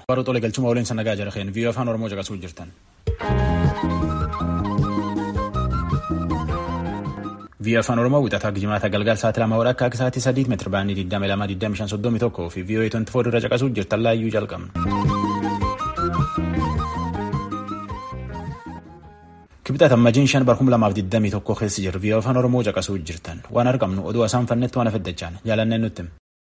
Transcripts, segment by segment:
Baruu tolee galchuma waliin sanagaa jira keen viiyoo afaan Oromoo caqasuu jirtan. Viiyoo afaan Oromoo wixataa jimaata galgal sa'aatii lama hora akka sa'aatii sadiit meetira baanii 22,25,31 fi viiyoo 24 irra caqasuu jirtan laayyuu jalqabna. Kibxata ammajiin shan bar 2021 keessa jiru viiyoo afaan Oromoo caqasuu jirtan waan argamnu oduu asaan fannetti waan afaddachaan jaalanneen nutti.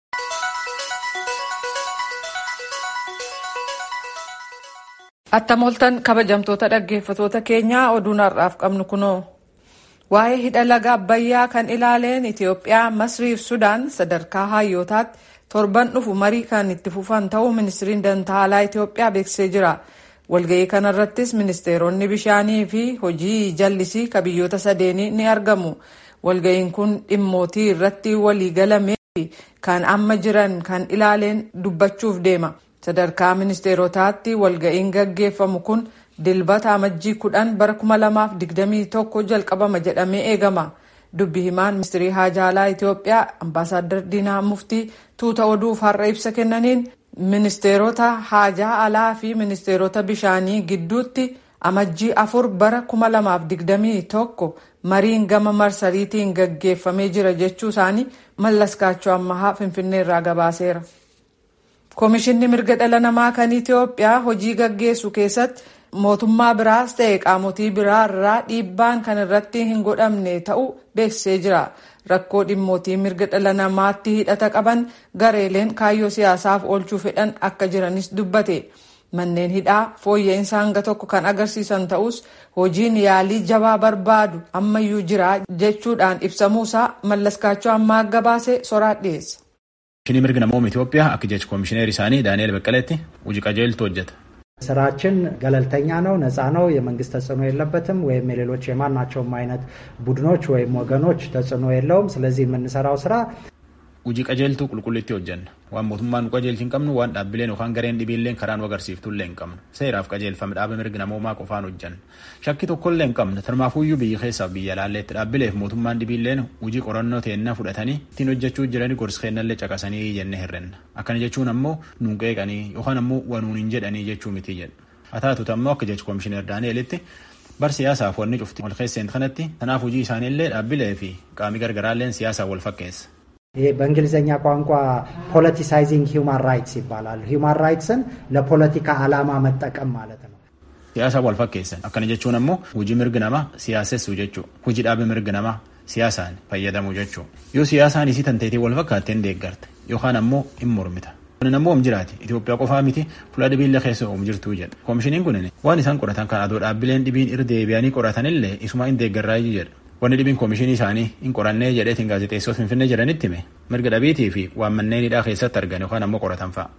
Attam oltan kabajamtoota dhaggeeffatoota keenyaa oduun har'aaf qabnu kunoo waa'ee hidha laga abbayyaa kan ilaaleen Itoophiyaa Masrii fi Sudaan sadarkaa hayyootaatti torban dhufu marii kan itti fufan ta'uu ministiriin dantaalaa Itoophiyaa beeksisee jira. Walga'ii kanarrattis ministeeronni bishaanii fi hojii jallisii ka biyyoota sadeenii ni argamu. Walga'iin kun dhimmootii irratti waliigalamee fi kan amma jiran kan ilaaleen dubbachuuf deema. sadarkaa ministeerotaatti walga'iin gaggeeffamu kun dilbata amajjii kudhan bara kuma lamaaf digdamii tokko jalqabama jedhamee eegama dubbi himaan ministirii haajaalaa itiyoophiyaa ambaasaaddar diinaa muftii tuuta oduuf har'a ibsa kennaniin ministeerota haajaa alaa fi ministeerota bishaanii gidduutti amajjii afur bara kuma lamaaf digdamii tokko mariin gama marsariitiin gaggeeffamee jira jechuu isaanii mallaskaachoo ammahaa finfinneerraa gabaaseera. Koomishinni mirga dhala namaa kan Itoophiyaa hojii gaggeessu keessatti mootummaa biraas ta'e qaamotii biraa irraa dhiibbaan kan irratti hin godhamne ta'uu beeksisee jira. Rakkoo dhimmootii mirga dhala namaatti hidhata qaban gareeleen kaayyoo siyaasaaf oolchuu fedhan akka jiranis dubbate. Manneen hidhaa fooyya'insa hanga tokko kan agarsiisan ta'us hojiin yaalii jabaa barbaadu ammayyuu jira jechuudhaan ibsamuusaa mallaskaachoo ammaa gabaase soraa dhiyeessa. Komishinii mirga namooma Itoophiyaa akka jecha komishineer isaanii Daani'eel Beqqeleetti hojii qajeeltu hojjeta. ስራችን ገለልተኛ ነው፣ ነፃ ነው፣ የመንግስት ተጽዕኖ የለበትም ወይም የሌሎች የማናቸውም አይነት ቡድኖች ወይም ወገኖች ተጽዕኖ የለውም። ስለዚህ የምንሰራው ስራ hojii qajeeltuu qulqullitti hojjenna waan mootummaan nu qajeelchi hin qabnu waan dhaabbileen yookaan gareen dhibiilleen karaa nu agarsiiftullee hin qabnu seeraaf qajeelfame dhaaba mirga namoomaa qofaan hojjenna shakki tokkollee hin qabnu tarmaafuyyuu biyya keessaaf biyya laalleetti dhaabbileef mootummaan dhibiilleen hojii qorannoo teennaa fudhatanii ittiin hojjechuu jiranii gorsa kennallee caqasanii jenne hirrenna akkana jechuun ammoo nuun qeeqanii yookaan ammoo wanuun hin jedhanii jechuu miti jedhu haa taatutu ammoo akka jechu komishineer daani'elitti bar siyaasaaf wanni cufti wal keesseen kanatti kanaaf hojii isaaniillee dhaabbilee fi qaamii gargaraalleen siyaasaan wal fakkeessa. ይሄ በእንግሊዝኛ ቋንቋ ፖለቲሳይዚንግ ሂውማን ራይትስ ይባላል። ሂውማን ራይትስን ለፖለቲካ ዓላማ መጠቀም ማለት ነው። Siyaasaan wal fakkeessan akkana jechuun ammoo hojii mirgi namaa siyaasessuu jechuu hojii dhaabe mirgi namaa siyaasaan fayyadamuu jechuu yoo siyaasaan isii tanteetii wal fakkaatteen deeggarte yookaan ammoo hin mormita. Kunin ammoo om jiraati Itoophiyaa qofaa miti fuula dhibiillee keessa om jirtuu jedha. Koomishiniin kunin waan isaan qoratan kan adoo dhaabbileen dhibiin irra deebi'anii qoratanillee isuma hin deeggarraayyuu jedha. Wanni dhibiin koomishinii isaanii hin qorannee jedheetiin gaazexeessota finfinnee jedhanitti hime mirga dhabiitii fi waan manneen hidhaa keessatti argan yookaan ammoo qoratan fa'a.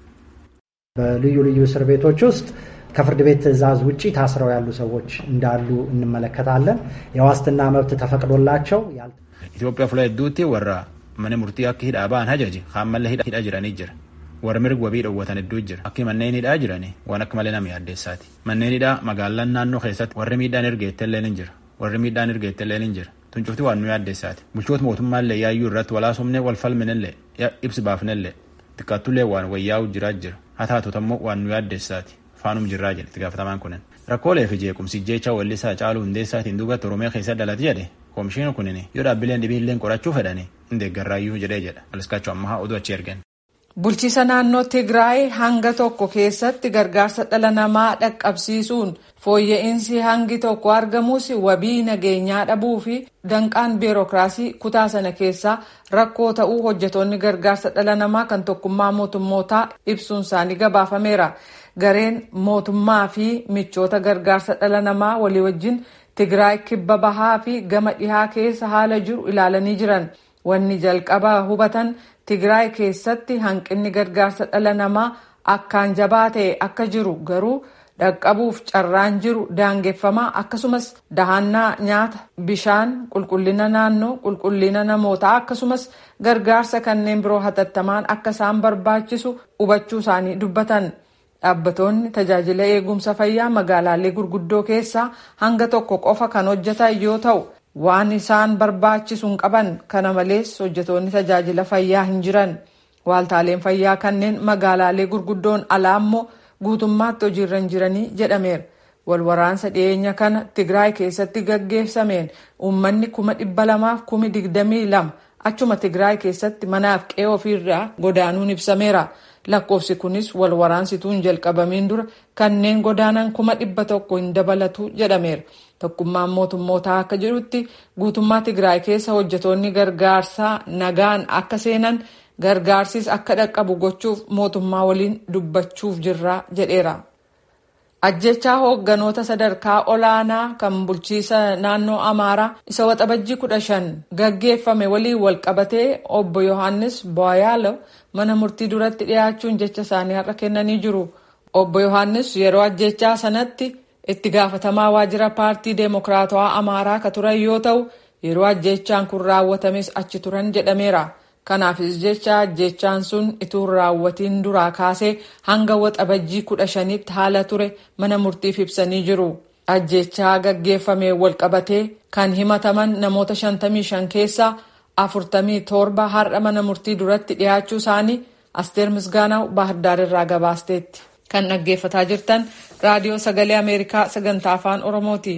በልዩ ልዩ እስር ቤቶች ውስጥ ከፍርድ ቤት ትዕዛዝ ውጭ ታስረው ያሉ ሰዎች እንዳሉ እንመለከታለን። የዋስትና መብት ተፈቅዶላቸው Itoophiyaa fuula hedduutti warra mana murtii akka hidhaa ba'an hajaji kaan mallee hidhaa jiranii jira. Warra mirga wabii dhoowwatan hedduu jira. Akki manneen hidhaa jiranii waan akka malee nama yaaddeessaati. Manneen hidhaa magaalaan naannoo keessatti warri miidhaan ergeettellee ni jira. Warri miidhaan ergeettellee ni jira. Tuncufti waan nu yaaddeessaati. Bulchoota mootummaallee yaayyuu irratti walaasumnee wal falminellee ibsi baafnellee xiqqaattullee waan wayyaa'u jiraa jira. Haa taatutu ammoo waan nu yaaddeessaati. Faanum jirraa jedhe itti gaafatamaan kunin. Rakkoolee fi jeequmsi jecha wallisaa caaluu hundeessaatiin duubatti Oromiyaa keessa dhalate jedhe koomishiin kunin yoo dhaabbileen dhibiilleen qorachuu fedhanii hin deeggarraayyuu jedhee jedha. Aliskaachuu ammaa oduu achi ergan. Bulchiisa naannoo Tigraay hanga tokko keessatti gargaarsa dhala namaa dhaqqabsiisuun fooyya'insi hangi tokko argamus wabii nageenyaa dhabuu fi danqaan biirokiraasii kutaa sana keessaa rakkoo ta'uu hojjetoonni gargaarsa dhala namaa kan tokkummaa mootummootaa ibsuun isaanii gabaafameera. Gareen mootummaa fi michoota gargaarsa dhala namaa walii wajjin Tigraay kibba bahaa fi gama dhihaa keessa haala jiru ilaalanii jiran. Wanni jalqaba hubatan Tigraay keessatti hanqinni gargaarsa dhala namaa akkaan jabaa ta'e akka jiru garuu dhaqqabuuf carraan jiru daangeffamaa akkasumas dahannaa nyaata bishaan qulqullina naannoo qulqullina namootaa akkasumas gargaarsa kanneen biroo hatattamaan akka isaan barbaachisu hubachuu isaanii dubbatan. Dhaabbatoonni tajaajila eegumsa fayyaa magaalaalee gurguddoo keessaa hanga tokko qofa kan hojjetan yoo ta'u waan isaan barbaachisu hin qaban kana malees hojjetoonni tajaajila fayyaa hin jiran. Waaltaaleen fayyaa kanneen magaalaalee gurguddoon alaa immoo guutummaatti hojiirra hin jiranii jedhameera. Walwaraansa dhiyeenya kana Tigraay keessatti gaggeessameen uummanni kuma dhibba lamaaf kumi digdamii lama achuma Tigraay keessatti manaaf qe'ee ofiirraa godaanuun ibsameera. Lakkoofsi kunis wal waraansituun hin jalqabamiin dura kanneen godaanan kuma dhibba tokko hin dabalatu jedhameera. Tokkummaan mootummootaa akka jedhutti guutummaa Tigraay keessa hojjetoonni gargaarsaa nagaan akka seenan gargaarsis akka dhaqqabu gochuuf mootummaa waliin dubbachuuf jirra jedheera. Ajjechaa hoogganoota sadarkaa olaanaa kan bulchiisa naannoo Amaaraa isa waxabajjii kudha shan gaggeeffame waliin wal qabatee obbo Yohaannis Boyaalo mana murtii duratti dhiyaachuun jecha isaanii har'a kennanii jiru. Obbo Yohaannis yeroo ajjechaa sanatti itti gaafatamaa waajjira paartii Deemokiraatawaa Amaaraa ka turan yoo ta'u yeroo ajjechaan kun raawwatames achi turan jedhameera. Kanaafis jecha ajjechaan sun ituu raawwatiin duraa kaasee hanga waxabajjii kudha shanitti haala ture mana murtiif ibsanii jiru. Ajjechaa gaggeeffame wal qabatee kan himataman namoota 55 keessaa 47 har'a mana murtii duratti dhiyaachuu isaanii Asteer Misgaanaw Baahirdaar irraa gabaasteetti. Kan dhaggeeffataa jirtan raadiyoo sagalee Ameerikaa sagantaa afaan Oromooti.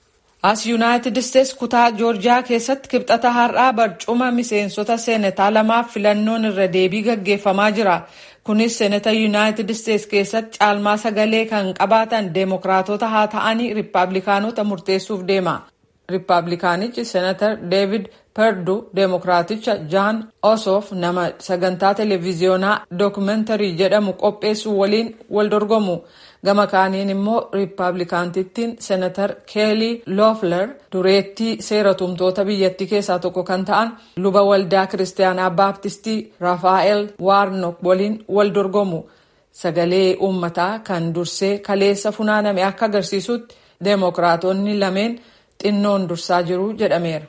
As Yuunaayitid Isteets kutaa Joorjiyaa keessatti kibxata har'aa barcuma miseensota seenataa lamaaf filannoon irra deebii gaggeeffamaa jira. Kunis seenata Yuunaayitid Isteets keessatti caalmaa sagalee kan qabaatan deemokiraatota haa ta'anii riippaabilikaanota murteessuuf deema. Riippaabilikaanichi seenatar Deevid Perdu deemokiraaticha Jaan Osoof nama sagantaa televiziyoonaa dookumentarii jedhamu qopheessuu waliin wal dorgomu. gama kaaniin immoo riippaabilikaantittiin seenatar keelii loofler dureettii seera tumtoota biyyattii keessaa tokko kan ta'an luba waldaa kiristaanaa baaptistii raafaa'el waarnok waliin wal dorgomu sagalee uummataa kan dursee kaleessa funaaname akka agarsiisutti deemokiraatonni lameen xinnoon dursaa jiru jedhameera.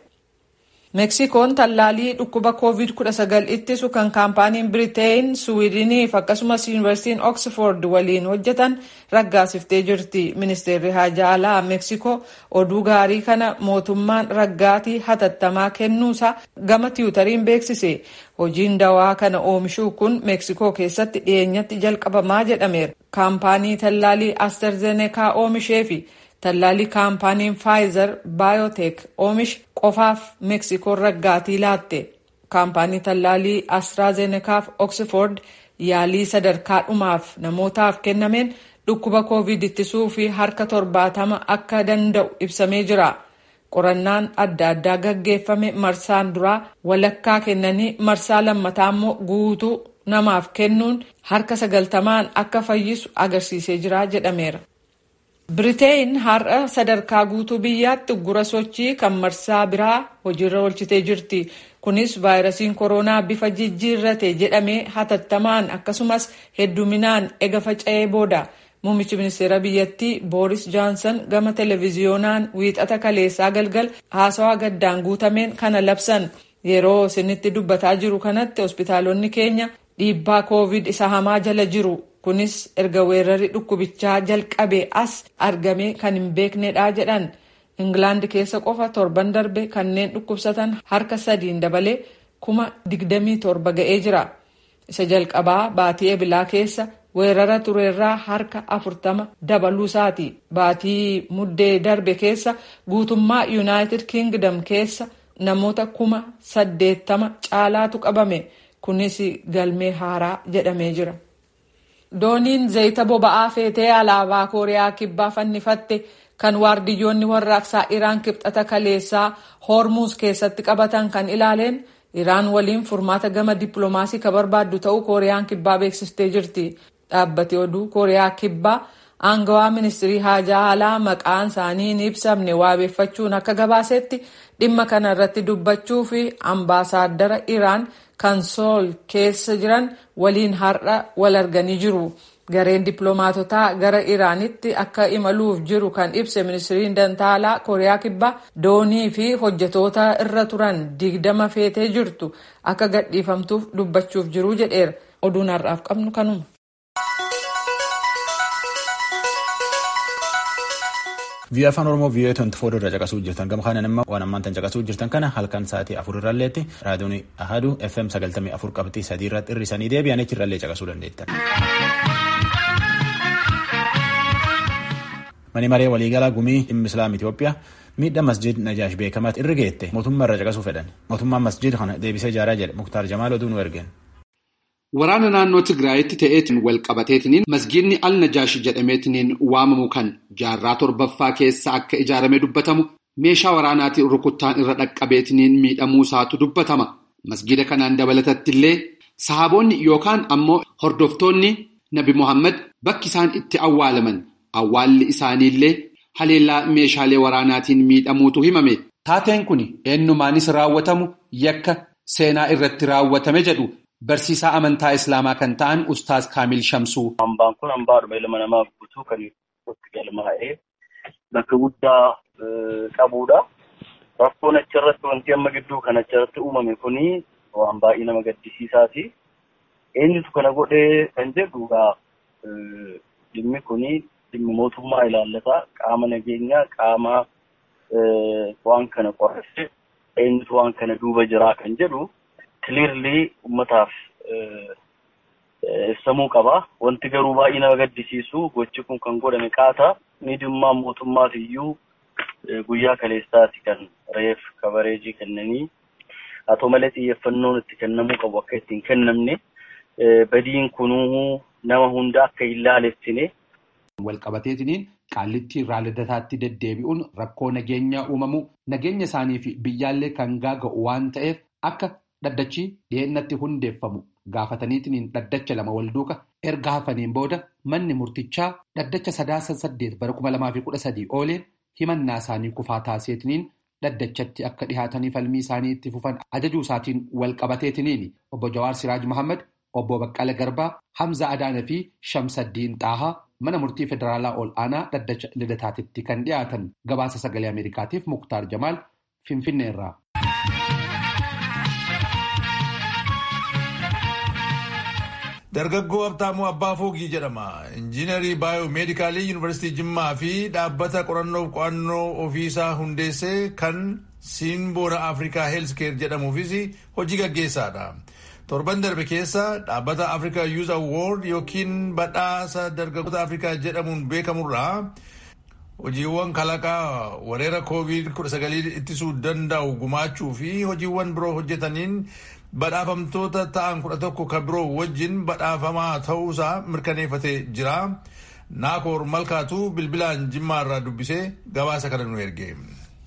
meksikoon tallaalii dhukkuba covid-19 ittisu kan kaampaaniin biriteen suwiidiniif akkasumas yuunivarsiitiin oksford waliin hojjetan raggaasiftee jirti ministeerri haajaa alaa meksikoo oduu gaarii kana mootummaan raggaatii hatattamaa kennuusaa gama tiwutariin beeksise hojiin dawaa kana oomishuu kun meksikoo keessatti dhiyeenyatti jalqabamaa jedhameera kaampaanii tallaalii asterzenekaa oomishee fi tallaalii kaampaaniin faayizer baayoteek oomish qofaaf meksikoon raggaatii laatte kaampaanii tallaalii astraazenekaaf oksford yaalii sadarkaa dhumaaf namootaaf kennameen dhukkuba koovid ittisuu fi harka torbaatama akka danda'u ibsamee jira qorannaan adda addaa gaggeeffame marsaan duraa walakkaa kennanii marsaa lammataa immoo guutuu namaaf kennuun harka sagaltamaan akka fayyisu agarsiisee jira jedhameera. Biriteen har'a sadarkaa guutuu biyyaatti uggura sochii kan marsaa biraa hojiirra oolchitee jirti. Kunis vaayirasiin koronaa bifa jijjiirrate jedhamee hatattamaan akkasumas hedduminaan ega faca'ee booda. Muummichi ministeera biyyattii Booris Johnson gama televiziyoonaan wiixata kaleessaa galgal haasawaa gaddaan guutameen kana labsan. Yeroo isinitti dubbataa jiru kanatti hospitaalonni keenya dhiibbaa koovid isa hamaa jala jiru. kunis erga weerarri dhukkubichaa jalqabe as argame kan hin beeknedha jedhan ingilaand keessa qofa torban darbe kanneen dhukkubsatan harka sadiin dabalee kuma digdamii torba ga'ee jira isa jalqabaa baatii ebilaa keessa weerara tureerraa harka afurtama dabaluusaati baatii muddee darbe keessa guutummaa yuunaayitid kingdom keessa namoota kuma saddeettama caalaatu qabame kunis galmee haaraa jedhamee jira. dooniin zayita boba'aa feetee alaabaa kooriyaa kibbaa fannifatte kan waardiyyoonni warraaqsaa iraan kibxata kaleessaa hormuuz keessatti qabatan kan ilaaleen iraan waliin furmaata gama dippiloomaasii ka barbaaddu ta'uu kooriyaan kibbaa beeksiftee jirti dhaabbati oduu kooriyaa kibbaa aangawaa ministirii haajaa alaa maqaan isaanii hin ibsamne waabeeffachuun akka gabaasetti dhimma kana irratti dubbachuu fi ambaasaaddara iraan kan sool keessa jiran waliin har'a wal arganii jiru. Gareen dippiloomaatotaa gara Iraanitti akka imaluuf jiru kan ibse ministiriin dantaalaa Kooriyaa Kibbaa doonii fi hojjetoota irra turan digdama feetee jirtu akka gadhiifamtuuf dubbachuuf jiru jedheera. Oduun har'aaf qabnu kanuma. Biyya afaan Oromoo biyya 24 irra caqasuu jirtan gama kanaan immoo waan ammaan tan caqasuu jirtan kana halkan sa'aatii afur irralleetti raadiyoon ahadu FM 94 qabxii sadii irratti hir'isanii deebi'anii achirrallee caqasuu dandeettan. Mani maree waliigalaa gumii dhimma Islaam Itoophiyaa miidhaa masjid Najaash beekamaatti irra geette mootummaa irra caqasuu fedhan. Mootummaan masjid kana deebisee ijaaraa jedhe Muktaar Jamaal oduu nu ergeen. Waraana naannoo Tigraayitti ta'eetiin wal qabateetiniin masgiidni al Najaash jedhameetiniin waamamu kan jaarraa torbaffaa keessa akka ijaarame dubbatamu meeshaa waraanaatiin rukuttaan irra dhaqqabeetiniin miidhamuu isaatu dubbatama. Masgiida kanaan dabalatatti illee sahaboonni yookaan ammoo hordoftoonni Nabi Muhammad bakki isaan itti awwaalaman awwaalli isaaniillee haleellaa meeshaalee waraanaatiin miidhamuutu himame. Taateen kun eenyumaanis raawwatamu yakka seenaa irratti raawwatame jedhu. Barsiisaa amantaa Islaamaa kan ta'an Ustaaz Kaamil Shamsuu. Hambaan kun hambaadhuma ilma namaa guutuu kan itti galmaa'ee bakka guddaa qabudha. Rakkoon achirratti wanti amma gidduu kan achirratti uumame kuni waan baay'ee nama gaddisiisaati. Eenyutu kana godhee kan jedhu dhimmi kuni dhimmi mootummaa ilaallata. Qaama nageenyaa qaama waan kana qorrese eenyutu waan kana duuba jiraa kan jedhu. Kiliirlii uummataaf ibsamuu qaba. Wanti garuu baay'ee nama gaddisiisu gochi kun kan godhame qaata. Miidhummaan mootummaaf iyyuu guyyaa kaleessaati kan reef kabareejii kennanii haa ta'u malee xiyyeeffannoon itti kennamuu qabu akka ittiin kennamne badiin kunuu nama hunda akka hin laalessine. Walqabateetiniin qaallitti irraa lidataatti deddeebi'uun rakkoo nageenya uumamu nageenya isaanii fi biyyaallee kan gaaga'u waan ta'eef akka. Dhaddachi dhiyeennatti hundeeffamu gaafataniitiin dhaddacha lama wal duuka erga hafaniin booda manni murtichaa dhaddacha sadaasa saddeet bara kuma lamaa fi kudha sadii ooleen himannaa isaanii kufaa taaseetiniin dhaddachatti akka dhihaatanii falmii isaanii itti fufan ajajuu isaatiin wal qabateetiniin obbo Jawaar Siraaj Mohaammed obbo Baqqala Garbaa Hamza Adaana fi Shamsaddiin Xaahaa mana murtii federaalaa ol aanaa dhaddacha lidataatitti kan dhiyaatan gabaasa sagalee Ameerikaatiif Muktaar Jamaal Finfinneerraa. Dargaggoo Habtaamuu Abbaa Foogii jedhama. Injiinarii Baayoomeedikaalii Yuunivarsiitii Jimmaa fi dhaabbata qorannoof qo'annoo ofiisaa hundeessee kan Siinboona Afrikaa Heelskeer jedhamuufis hojii gaggeessaadha. Torban darbe keessa dhaabbata Afrikaa Youth Award yookiin badhaasa dargaggoota Afrikaa jedhamuun beekamurraa hojiiwwan kalaqaa weerara COVID-19 ittisuu danda'u gumaachuu fi hojiiwwan biroo hojjetaniin badhaafamtoota ta'an kudha tokko kan biroo wajjin badhaafamaa ta'uusaa mirkaneeffatee jira. Naakoor Malkaatu bilbilaan jimmaarraa dubbisee gabaasa kana nu erge.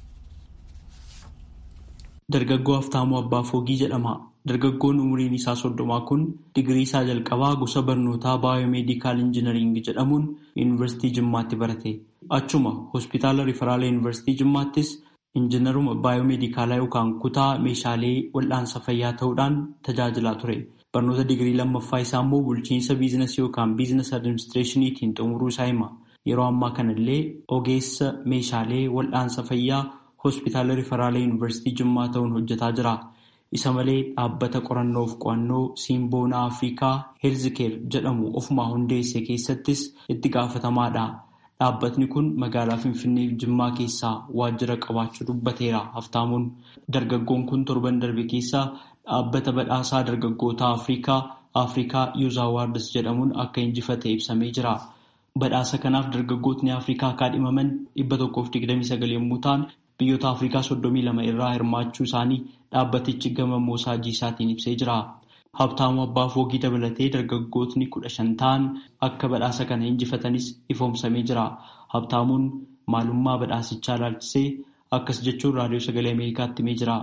Dargaggoo Haftaamuu Abbaa Foogii jedhama. Dargaggoon umriin isaa soddomaa kun digirii isaa jalqabaa gosa barnootaa baayoomeedikaal injinariingii jedhamuun yuunivarsiitii Jimmaatti barate. Achuma hospitaala Riferaala yuunivarsiitii Jimmaattis injinaruma baayoomeedikaalaa yookaan kutaa meeshaalee wal'aansa fayyaa ta'uudhaan tajaajilaa ture. Barnoota digirii lammaffaa isaa immoo bulchiinsa biizinasii yookaan biizinas adiministireeshiniitiin xumuruu isaa hima. Yeroo ammaa kanallee ogeessa meeshaalee wal'aansa fayyaa hospitaala Riferaala yuunivarsiitii Jimmaa ta'uun hojjetaa jira. Isa malee dhaabbata qorannoof qo'annoo Siinboonaa Afrikaa Heelzikeer jedhamu ofumaa hundeesse keessattis itti gaafatamaadha. Dhaabbatni kun magaalaa Finfinnee Jimmaa keessaa waajjira qabaachuu dubbateera. Haftaamuun dargaggoon kun torban darbe keessaa dhaabbata badhaasaa dargaggoota Afrikaa Afrikaa Youth Awards jedhamuun akka injifate ibsamee jira. Badhaasa kanaaf dargaggootni Afrikaa kaadhimaman dhibba tokkoof digdamii sagal yommuu ta'an biyyoota Afrikaa soddomii lama irraa hirmaachuu isaanii dhaabbatichi gama moosaajii isaatiin ibsee jira. Habtaamuu Abbaa Foogii dabalatee dargaggootni kudha shan ta'an akka badhaasa kana injifatanis ifoomsamee jira. Habtaamuun maalummaa badhaasichaa ilaalchisee akkas jechuun raadiyoo sagalee Ameerikaatti himee jira.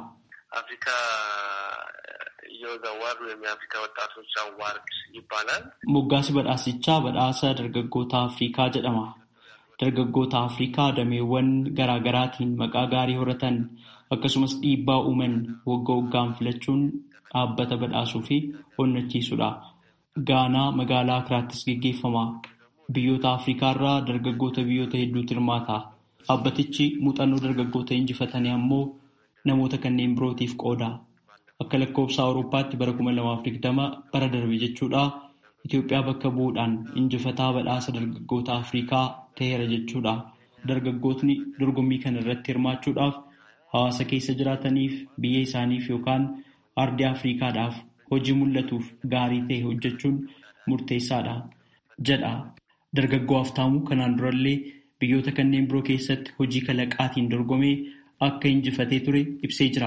Moggaasi badhaasichaa badhaasa dargaggoota Afrikaa jedhama. Dargaggoota Afrikaa dameewwan garaa garaatiin maqaa gaarii horatan akkasumas dhiibbaa uuman waggaa waggaan filachuun dhaabbata badhaasuu fi onnachiisudha. Gaanaa magaalaa Akiraattis gaggeeffama. Biyyoota Afrikaa irraa dargaggoota biyyoota hedduutu hirmaata. Dhaabbatichi muuxannoo dargaggoota injifatanii ammoo namoota kanneen birootiif qooda. Akka lakkoofsa Awurooppaatti bara 2020 bara darbe jechuudha. Itoophiyaa bakka bu'uudhaan injifataa badhaasa dargaggoota Afrikaa ta'eera jechuudha. Dargaggootni dorgommii kana irratti hirmaachuudhaaf hawaasa keessa jiraataniif biyya isaaniif yookaan ardii Afrikaadhaaf hojii mul'atuuf gaarii ta'e hojjechuun murteessaadha jedha. Dargaggoo Haftaamuu kanaan durallee biyyoota kanneen biroo keessatti hojii kalaqaatiin dorgomee akka injifatee ture ibsee jira.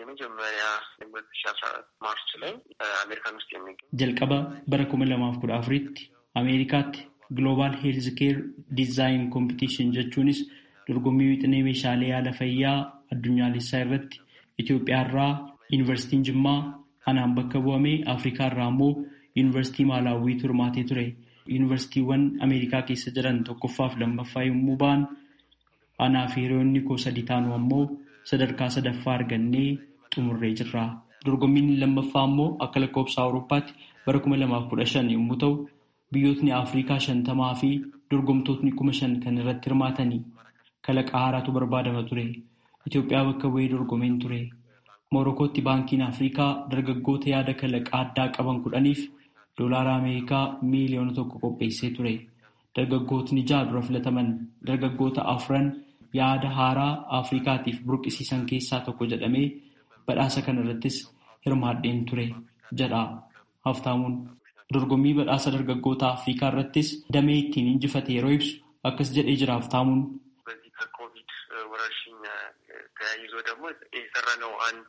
jalqaba bara kuma lamaaf kudha afuritti ameerikaatti Global Health Care Design Competition jechuunis dorgommii wixinee meeshaalee yaala fayyaa addunyaalessaa irratti Itoophiyaa irraa Yuunivarsiitiin Jimmaa anaan bakka bu'amee Afrikaa irraa immoo Yuunivarsiitii Maalaawwiitu hirmaatee ture. Yuunivarsiitiiwwan Ameerikaa keessa jiran tokkoffaaf lammaffaa yommuu ba'an anaa fi hiriyoonni koo sadi taanu ammoo sadarkaa sadaffaa argannee xumurree jirra. Dorgommiin lammaffaa immoo akka lakkoofsa Awurooppaatti bara kuma lamaaf kudha shan yommuu ta'u biyyootni Afrikaa shantamaa fi dorgomtootni kuma shan kan irratti hirmaatanii kalaqa haaraatu barbaadama ture. Itoophiyaa bakka bu'ee dorgomeen ture. Moorokootti baankiin Afrikaa dargaggoota yaada kalaqaa addaa qaban kudhaniif doolaara Ameerikaa miiliyoona tokko qopheessee ture. Dargaggootni ja'a dura filataman dargaggoota afran yaada haaraa Afrikaatiif burqisiisan keessaa tokko jedhamee badhaasa kana irrattis hirmaadheen ture jedha haftaamuun. Dorgommii badhaasa dargaggoota Afrikaa irrattis damee ittiin injifate yeroo ibsu akkas jedhee jira haftaamuun. ተያይዞ ደግሞ የሰራነው አንድ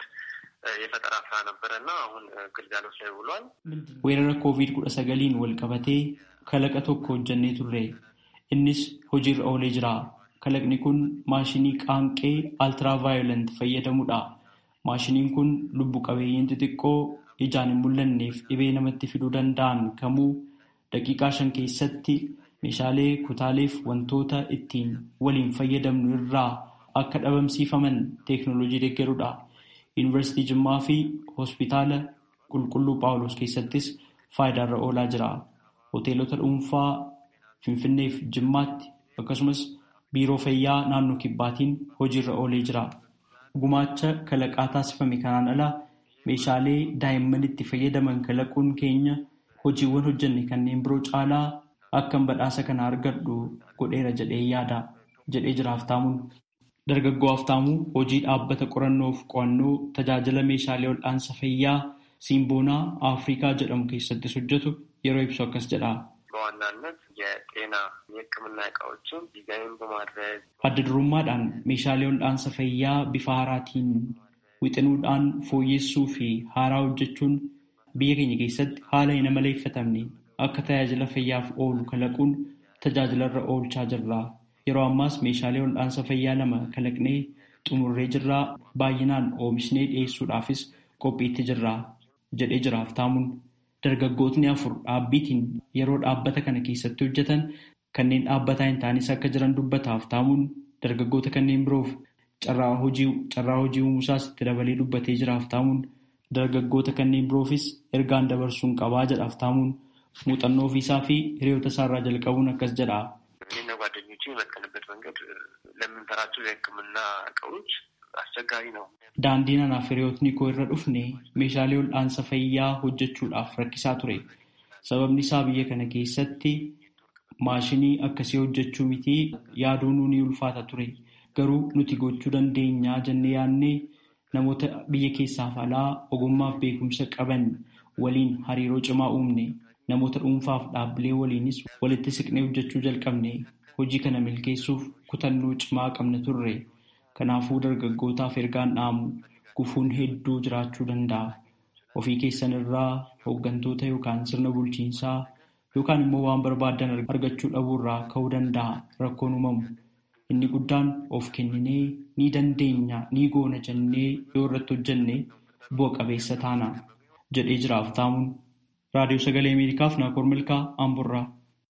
የፈጠራ ስራ ነበረ እና አሁን ግልጋሎት ላይ ውሏል። weerara koovid kudha sagaliin wal qabatee kalaqa tokko hojjannee turre innis hojiirra oolee jira kalaqni kun maashinii qaanqee altiraavaayolent fayyadamudha maashiniin kun lubbu qabeeyyiin xixiqqoo ijaan hin mul'anneef dhibee namatti fiduu danda'an kamuu daqiiqaa shan keessatti meeshaalee kutaaleef wantoota ittiin waliin fayyadamnu irraa akka dhabamsiifaman teeknooloojii deeggarudha. Yuunivarsiitii Jimmaa fi hospitaala qulqulluu Phaawulos keessattis faayidaarra oolaa jira. Hoteelota dhuunfaa Finfinnee fi Jimmaatti akkasumas biiroo fayyaa naannoo kibbaatiin hojiirra oolee jira. Gumaacha kalaqaa taasifame kanaan ala meeshaalee daa'imman itti fayyadaman kalaquun keenya hojiiwwan hojjenne kanneen biroo caalaa akkan badhaasa kana argadhu godheera jedhee yaada jedhee jira haftaamuun. Dargaggoo haftaamuu hojii dhaabbata qorannoof qo'annoo tajaajila meeshaalee wal'aansa fayyaa Simboonaa Afrikaa jedhamu keessattis hojjetu yeroo ibsu akkas jedha. በዋናነት የጤና የሕክምና እቃዎችን ዲዛይን በማድረግ Adda durummaadhaan meeshaalee wal'aansa fayyaa bifa haaraatiin wixinuudhaan fooyyessuu fi haaraa hojjechuun biyya keenya keessatti haala hin amaleeffatamne akka tajaajila fayyaaf oolu kalaquun tajaajilarra oolchaa jirra. Yeroo ammaas meeshaalee wal'aansa fayyaa lama kalaqnee xumurree jirraa baay'inaan oomishnee dhiyeessuudhaafis qophiitti jirra jedhee jira haftaamuun. Dargaggootni afur dhaabbiitiin yeroo dhaabbata kana keessatti hojjetan kanneen dhaabbataa hin taanes akka jiran dubbata haftaamuun dargaggoota kanneen biroof carraa hojii uumusaas itti dabalee dubbatee jira haftaamuun dargaggoota kanneen biroofis ergaan dabarsuun qabaa jedha haftaamuun muuxannoo ofiisaa fi hiriyoota isaarraa jalqabuun akkas jedha. እኔና ጓደኞቼ የመጠንበት መንገድ ለምንሰራቸው የሕክምና እቃዎች አስቸጋሪ ነው። Daandiin anaaf hiriyootni koo irra dhufne meeshaalee wal'aansa fayyaa hojjechuudhaaf rakkisaa ture. Sababni isaa biyya kana keessatti maashinii akkasii hojjechuu miti yaaduun ni ulfaata ture. Garuu nuti gochuu dandeenyaa jennee yaadnee namoota biyya keessaaf alaa ogummaaf beekumsa qaban waliin hariiroo cimaa uumne. Namoota dhuunfaaf dhaabbilee waliinis walitti siqnee hojjechuu jalqabne. Hojii kana milkeessuuf kutannoo cimaa qabna turre. Kanaafuu dargaggootaaf ergaan dhaamu gufuun hedduu jiraachuu danda'a. Ofii keessan irraa hooggantoota yookaan sirna bulchiinsaa yookaan immoo waan barbaadan argachuu dhabuurraa ka'uu danda'a rakkoon uumamu. Inni guddaan of kenninee ni dandeenya ni goona jennee yoo irratti hojjenne bu'a qabeessa taana jedhee jira haftaamuun. Raadiyoo Sagalee Ameerikaaf Naakoor Milkaa Amburraa.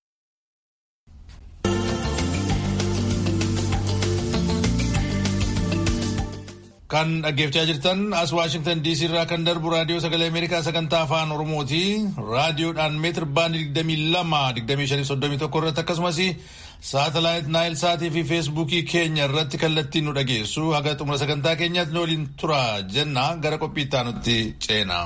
Kan dhaggeeffachaa jirtan as Waashingtan DC irraa kan darbu raadiyoo sagalee Ameerikaa sagantaa afaan Oromooti. Raadiyoodhaan meetir baandii 22-25-31 irratti akkasumas saatalaayit Naayil Saatii fi Feesbuukii keenya irratti kallattiin nu dhageessu. Haga xumura sagantaa keenyaatti nu waliin tura jenna gara qophii itti aanutti ceena.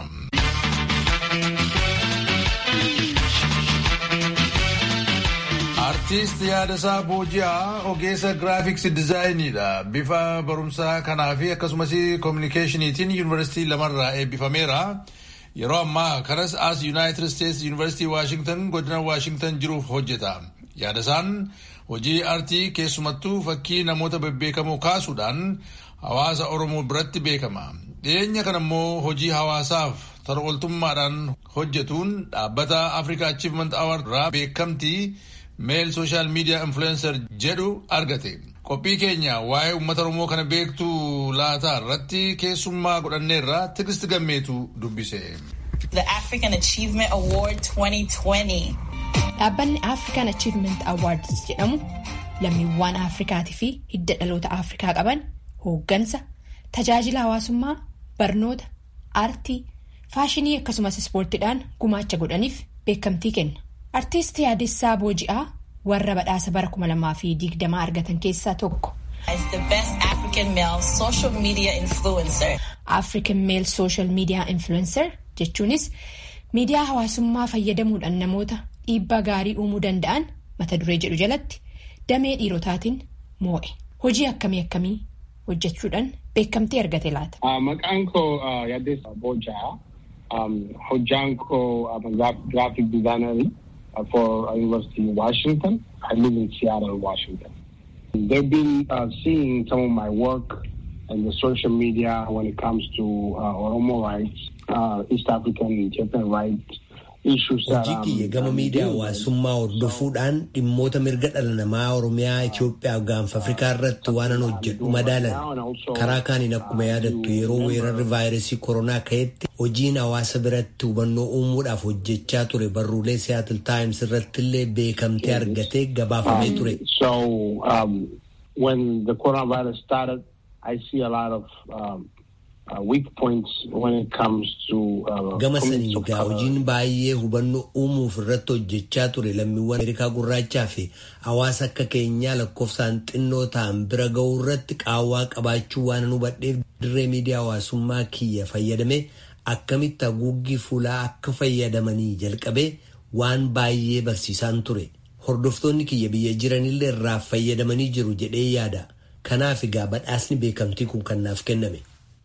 Artiist Yaadasaa Booji'aa ogeessa giraafiksii dizaayiniidha. Bifa barumsaa kanaa fi akkasumas koominikeeshiniitiin yuunivarsiitii lamarraa eebbifameera. Yeroo ammaa kanas as Yuunaayitid Isteetsi yuunivarsiitii Waashingtan godina Waashingtan jiruuf hojjeta. Yaadasaan hojii aartii keessumattuu fakkii namoota bebbeekamoo kaasuudhaan hawaasa oromoo biratti beekama dhiyeenya kana immoo hojii hawaasaaf tola ooltummaadhaan hojjetuun dhaabbata africa achievement award irraa beekamtii meel sooshaal miidiyaa influencer jedhu argate qophii keenya waa'ee uummata oromoo kana beektuu laataa irratti keessummaa godhanneerra tigisti gammeetu dubbise. The African Achievement Award 2020. Dhaabbanni African Achievement Awards jedhamu lammiiwwan Afrikaatii fi hidda dhaloota Afrikaa qaban hooggansa, tajaajila hawaasummaa, barnoota, aartii, faashinii akkasumas ispoortiidhaan gumaacha godhaniif beekamtii kenna. Artiist Yaadessaa Booji'aa warra badhaasa bara 2020 argatan keessaa tokko. the best African male social media influencer. African Male Social Media Influencer jechuunis miidiyaa hawaasummaa fayyadamuudhaan namoota dhiibbaa gaarii uumuu danda'an mata duree jedhu jalatti damee dhiirotaatiin moo'e. Hojii akkamii akkamii hojjechuudhaan beekamtii argate laata? Maqaan koo Yaadessaa Boojaa. Hojjaan koo graphic designer for University of Washington. I live in Seattle, Washington. They've been uh, seeing some of my work in the social media when it comes to uh, Oromo rights, uh, East African Ethiopian rights. Hojii kiyya gama miidiyaa hawaasummaa hordofuudhaan dhimmoota mirga dhala namaa Oromiyaa, Itoophiyaa fi gaanfa Afrikaa irratti waan an hojjedhu madaalan. Karaa kaaniin akkuma yaadattu yeroo weerarri vaayirasii koronaa ka'etti hojiin hawaasa biratti hubannoo uumuudhaaf hojjechaa ture barruulee Seattle Times irratti illee beekamtee argatee gabaafamee ture. So um, when the coronavirus started, I see a lot of um, Uh, weak points when it comes to uh, gama sanii egaa hojiin baay'ee hubannoo uumuuf irratti hojjechaa ture lammiiwwan ameerikaa gurraachaa fi hawaasa akka keenyaa lakkoofsaan xinnoo ta'an bira ga'uu irratti qaawwaa qabaachuu waan hubadheef dirree miidiyaa hawaasummaa kiyya fayyadame akkamitti haguuggii fuulaa akka fayyadamanii jalqabee waan baay'ee barsiisaan ture hordoftoonni kiyya biyya jiranillee irraa fayyadamanii jiru jedhee yaada kanaaf egaa badhaasni beekamtii kun kan naaf kenname.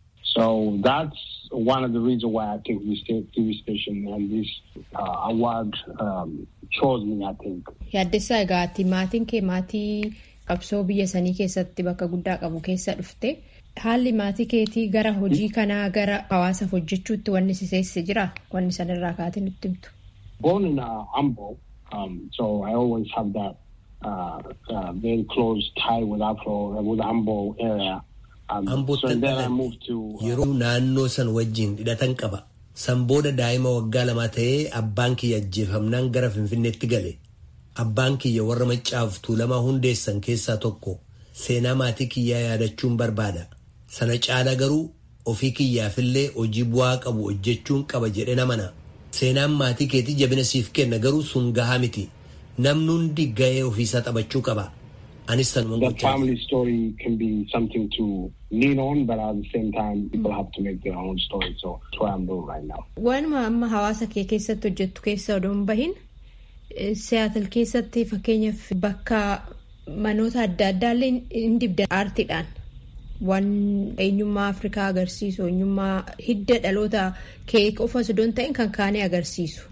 So that's one of the reasons why I think this TV station and this uh, award um, chose me, I think. Yaaddessaa egaa maatiin kee maatii qabsoo biyya sanii keessatti bakka guddaa qabu keessa dhufte haalli maatii keetii gara hojii kanaa gara hawaasaaf hojjechuutti wanni si seesse jira wanni sanarraa kaatee nutti himtu. Born in uh, Ambo, um, so I always have that uh, uh, very close tie with Afro, with Ambo area. Ambootti yeroo naannoo san wajjin hidhatan qaba. San booda daa'ima waggaa lama ta'ee abbaan kiyya ajjeefamnaan gara Finfinneetti gale. Abbaan kiyya warra maccaaf tuulamaa hundeessan keessaa tokko seenaa maatii kiyyaa yaadachuun barbaada. Sana caala garuu ofii kiyyaafillee hojii bu'aa qabu hojjechuun qaba jedhe namana. Seenaan maatii keetii jabina siif kenna garuu sun gahaa miti. Namni hundi gahee ofiisaa taphachuu qaba. The family story can be something to lean on, but at the same time, people have to make their own story. So that's what I'm doing right now. Waanuma amma hawaasa kee keessatti hojjettu keessa odoo hin bahin Seattle keessatti fakkeenyaaf bakka manoota adda addaallee hin dibda aartiidhaan waan eenyummaa Afrikaa agarsiisu eenyummaa hidda dhaloota kee qofa osoo hin ta'in kan kaanii agarsiisu.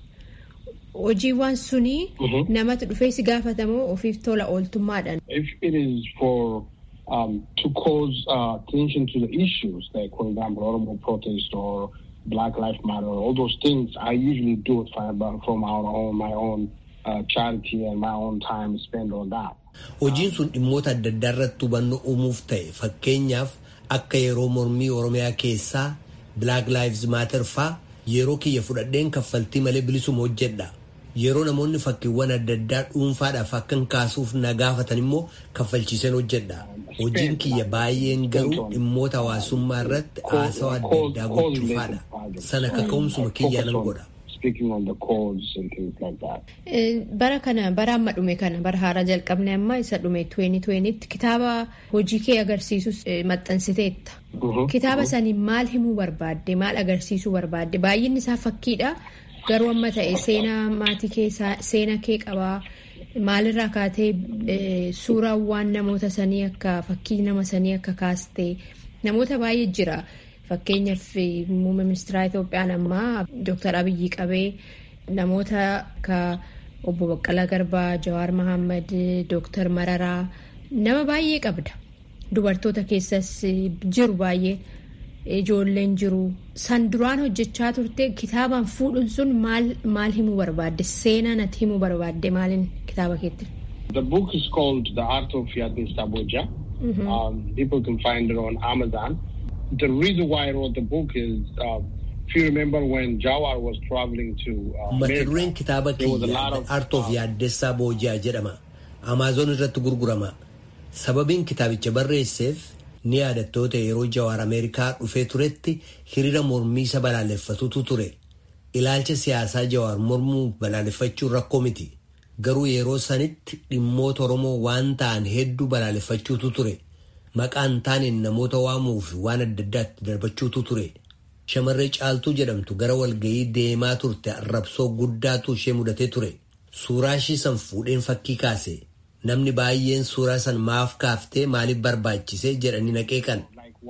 hojiiwwan suni namatti dhufee si gaafatamoo ofiif tola ooltummaadhaan. If it is for um, to cause uh, attention to the issues, like for example, Oromo protest or Black Lives Matter, all those things, I usually do it from our own, my own uh, charity and my own time spent on that. Hojiin sun dhimmoota adda addaa irratti hubannoo uumuuf ta'e fakkeenyaaf akka yeroo mormii Oromiyaa keessaa Black Lives Matter faa yeroo kiyya fudhadheen kaffaltii malee bilisuma hojjedha. Yeroo namoonni fakkiiwwan adda addaa dhuunfaadhaaf akkan kaasuuf na gaafatan immoo kaffalchiiseen hojjedha. Hojiin kiyya baay'een garuu dhimmoota hawaasummaa irratti haasawaa adda addaa gochuufaadha. Sana kaka'umsuma kiyyaa nan godha. Bara kana bara amma dhume kana bara haaraa jalqabne amma isa dhume 2020tti kitaaba hojii kee agarsiisus maxxansiteetta. Kitaaba sanii maal himuu barbaadde maal agarsiisuu barbaadde baay'inni isaa fakkiidha. Garuu amma ta'e seenaa maatii kee seena kee qabaa maalirraa kaatee suuraawwan namoota sanii akka fakkii nama sanii akka kaaste namoota baay'ee jira. Fakkeenyaaf muummee ministeera Itoophiyaan ammaa Dooktar Abiyyi qabee namoota akka obbo Baqqalaa Garbaa, Jawaar Mahammad, Dooktar Mararaa nama baay'ee qabda. Dubartoota keessas jiru baay'ee ijoolleen jiru. San duraan hojjechaa turte kitaabaan fuudhuun sun maal himuu barbaadde? Seenaa natti himuu barbaadde maalin kitaaba keetti? The book is called The Art of Yaddes Saboja. Mm-hmm. Um, people can find it on Amazon. The reason why I wrote the book is, uh, if you remember when Jawar was traveling to uh, Mata dureen kitaaba kiyya Art of Yaaddessaa Boojaa jedhama. Amaazon irratti gurgurama. Sababiin kitaabicha barreesseef ni yaadattoota yeroo Jawaar Ameerikaa dhufee turetti hiriira mormii isa balaaleffatutu ture. Ilaalcha siyaasaa Jawaar mormuu balaaleffachuun rakkoo miti. Garuu yeroo sanitti dhimmoota Oromoo waan ta'an hedduu balaaleffachuutu ture. Maqaan taaneen namoota waamuu fi waan adda addaatti darbachuutu ture. Shamarree caaltuu jedhamtu gara walga'ii deemaa turte arrabsoo guddaatu ishee mudatee ture. Suuraa ishii san fuudheen fakkii kaase. Namni baay'een suuraa san maaf kaaftee maaliif barbaachise jedhanii naqeeqan.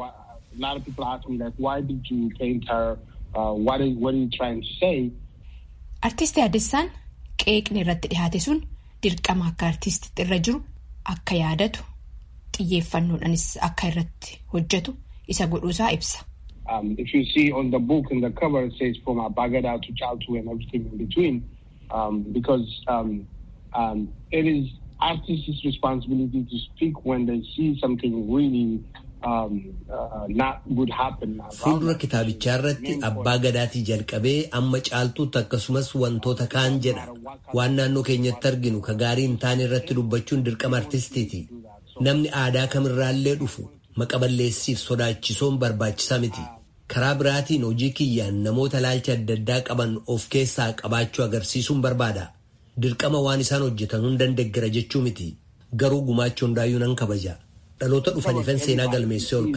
Artisti Addisaan qeeqni irratti dhihaate sun dirqama akka artistitti irra jiru akka yaadatu xiyyeeffannoodhaanis akka irratti hojjetu isa godhuusaa ibsa. Um, if you see on the book in the cover it says from Abagada to Chaltu and everything in between um, because um, um, it is artists' responsibility to speak when they see something really um, uh, not good happen. Fuuldura kitaabichaa irratti abbaa gadaatii jalqabee amma caaltuutti akkasumas wantoota kaan jedha. Waan naannoo keenyatti arginu ka gaarii hin taane irratti dubbachuun dirqama artistiiti. Namni aadaa kamirraallee dhufu maqaballeessiif sodaachisoon barbaachisaa miti. Karaa biraatiin hojii kiyyaan namoota ilaalcha adda addaa qaban of keessaa qabaachuu agarsiisuun barbaada. Dirqama waan isaan hojjetan hundan deeggara jechuu miti. Garuu gumaacha hundaayyuu nan kabaja. Dhaloota dhufaniifan seenaa galmeessee ol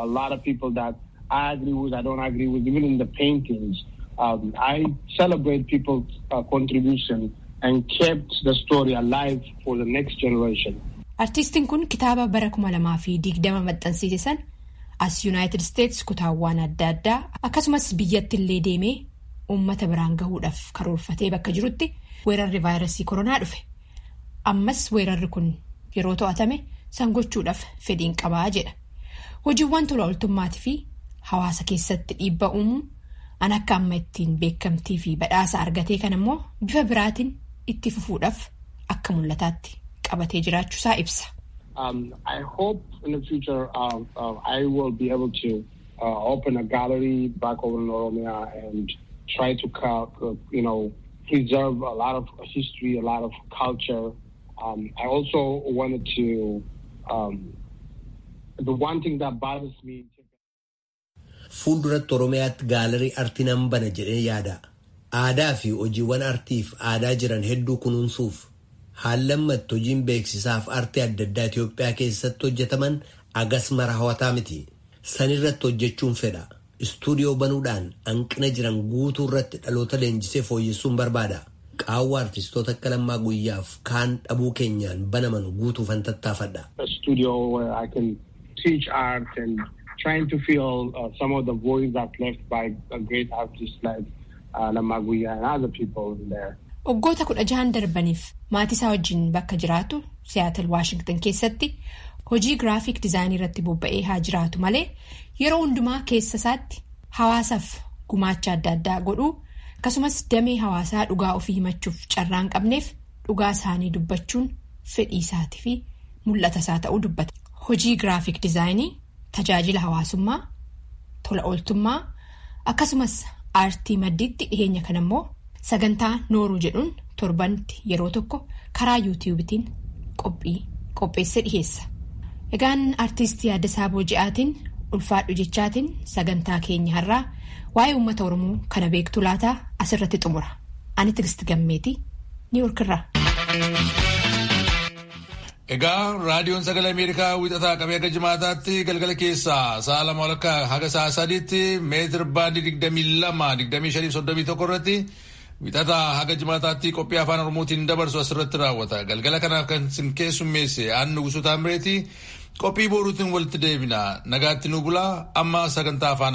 Um, I celebrate people's uh, contribution and kept the story alive for the next generation. Artistiin kun kitaaba bara kuma lamaa fi digdama maxxansiise san as Yuunaayitid Isteets kutaawwan adda addaa akkasumas biyyatti illee deemee uummata biraan gahuudhaaf karoorfatee bakka jirutti weerarri vaayirasii koronaa dhufe. Ammas weerarri kun yeroo to'atame san gochuudhaaf fedhiin qabaa jedha. Hojiiwwan tola ooltummaatii fi hawaasa keessatti dhiibbaa uumuu an akka amma ittiin beekamtii fi badhaasa argatee kan immoo bifa biraatiin itti fufuudhaaf akka mul'ataatti qabatee jiraachuusaa ibsa. Um, I hope in the future uh, uh, I will be able to uh, open a gallery back over in Oromia and try to uh, you know preserve a lot of history, a lot of culture. Um, I also wanted to um, the one thing that bothers me. Fuulduratti Oromiyaatti gaalarii artii nan bana jedhee yaada. Aadaa fi hojiiwwan artiif aadaa jiran hedduu kunuunsuuf haallammatti hojiin beeksisaaf artii adda addaa Itoophiyaa keessatti hojjetaman agas mara hawataa miti. Sanirratti hojjechuun fedha. Istuudiyoo banuudhaan hanqina jiran guutuu irratti dhaloota leenjisee fooyyessuun barbaada. Qaawwa artistoota akka lammaa guyyaaf kaan dhabuu keenyaan banaman guutuufan tattaafadha. trying to fill uh, some of the voids that left by a great artists like uh, Lamaguya and other people in there. Waggoota kudha jahan darbaniif maatii isaa wajjin bakka jiraatu Siyaatal Waashingtan keessatti hojii giraafiik dizaayinii irratti bobba'ee haa jiraatu malee yeroo hundumaa keessa isaatti hawaasaaf gumaacha adda addaa godhuu akkasumas damee hawaasaa dhugaa ofii himachuuf carraan qabneef dhugaa isaanii dubbachuun fedhii isaatii fi mul'ata isaa ta'uu dubbata. Hojii giraafiik dizaayinii. Tajaajila hawaasummaa, tola ooltummaa akkasumas aartii maddiitti dhiheenya kana immoo sagantaa nooruu jedhuun torbanitti yeroo tokko karaa yuutiyuubitiin qophii qopheessee dhiheessa. Egaan aartistii Addasaa Booji'aatiin ulfaadhu jechaatiin sagantaa keenya har'aa waa'ee uummata Oromoo kana beektu laataa asirratti xumura. Ani Tigisti Gammeetii Niiwuorkirraa. Egaa raadiyoon sagalee Ameerikaa wixataa qabee akka jimaataatti galgala keessaa sa'a lama walakkaa haga sa'a sadiitti meetir baandii digdamii lama digdamii shanii soddomii tokko irratti wixataa haga jimaataatti qophii afaan oromootiin dabarsu asirratti raawwata. Galgala kanaaf kan isin keessummeesse aannu gusuutaan bireeti qophii boruutiin walitti deebina nagaatti nu bulaa amma sagantaa afaan